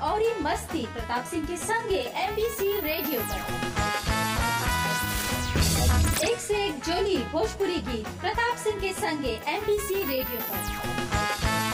और ये मस्ती प्रताप सिंह के संगे एमबीसी रेडियो पर एक से एक जोली भोजपुरी गीत प्रताप सिंह के संगे एमबीसी रेडियो पर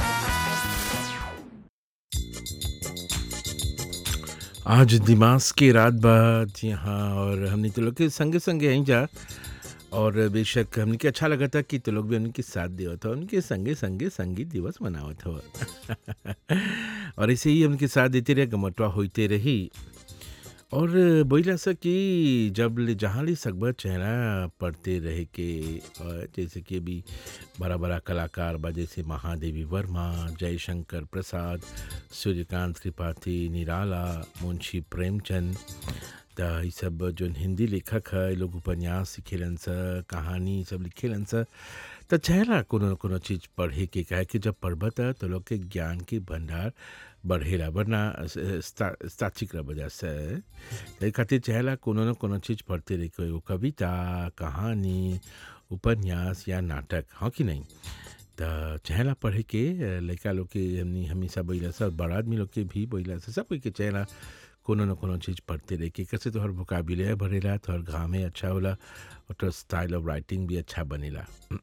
आज दिमाग की रात बाद जी हाँ और हमने तो लोग के संगे संगे यहीं जा और बेशक हमने के अच्छा लगा था कि तो लोग भी उनके साथ दिया था उनके संगे संगे संगीत दिवस मनावत हो और ऐसे ही उनके साथ देते रहे गमटवा होते रही और बोला सा कि जब ले जहाँ ले सकबर चेहरा पढ़ते रहे के और जैसे कि अभी बड़ा बड़ा कलाकार बा जैसे महादेवी वर्मा जयशंकर प्रसाद सूर्यकांत त्रिपाठी निराला मुंशी प्रेमचंद त ई सब जो हिंदी लेखक है ये लोग उपन्यास लिखेलन स कहानी सब लिखेलन स त चेहरा कोनो न कोनो चीज़ पढ़े के कहे कि जब पढ़ब त तो लोग के ज्ञान के भंडार बढ़ेला वरना स्ताचिक वजह से तो खातिर चाहेला कोनो न कोनो चीज़ पढ़ते रहे कोई वो कविता कहानी उपन्यास या नाटक हाँ कि नहीं तो चाहेला पढ़े के लड़का लोग के हमनी हमेशा बोला सब बड़ा आदमी लोग के भी बोला सब कोई के चाहेला कोनो न कोनो चीज़ पढ़ते रहे के कैसे तोहर वोकाबुलरी बढ़ेला तोहर घामे अच्छा होला और तोहर स्टाइल ऑफ राइटिंग भी अच्छा बनेला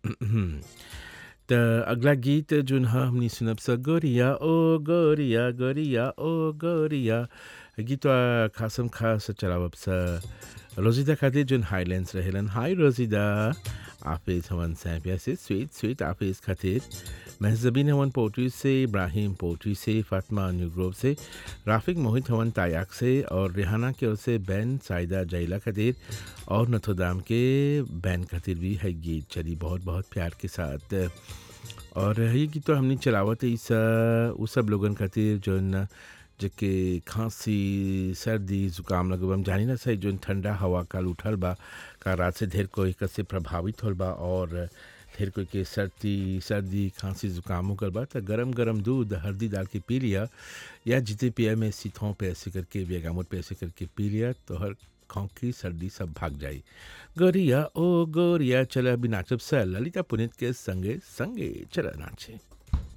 त अगला गीत जोन ह हमनी सुनब स गोरिया ओ गोरिया गोरिया ओ गोरिया गीतवा खासम खास चलावब स रोजिदा खातिर जोन हाईलैंड्स रहेलन हाई रोजिदा आफिस हवन सैपिया से स्वीट स्वीट आफिस खातिर महजबीन हवन पोट्री से इब्राहिम पोट्री से फातिमा न्यूग्रोव से राफिक मोहित हवन तायाक से और रिहाना की ओर से बैन साइदा जैला खातिर और नथोदाम के बैन खातिर भी है गीत चली बहुत बहुत प्यार के साथ और ये गीत तो हमने चलावत इस उ सब लोगन खातिर जोन जेके खांसी सर्दी जुकाम लगब हम जानी ना सही जोन ठंडा हवा काल उठल बा का रात से ढेर कोई कसे प्रभावित होल बा और ढेर कोई के सर्दी सर्दी खांसी जुकाम हो गल बा तो गरम गरम दूध हल्दी डाल के पी लिया या जिते पिया में सीथों पे ऐसे करके बेगामुट पे ऐसे करके पी लिया तो हर खोंकी सर्दी सब भाग जाई गोरिया ओ गोरिया चला अभी नाचब स ललिता पुनित के संगे संगे चला नाचे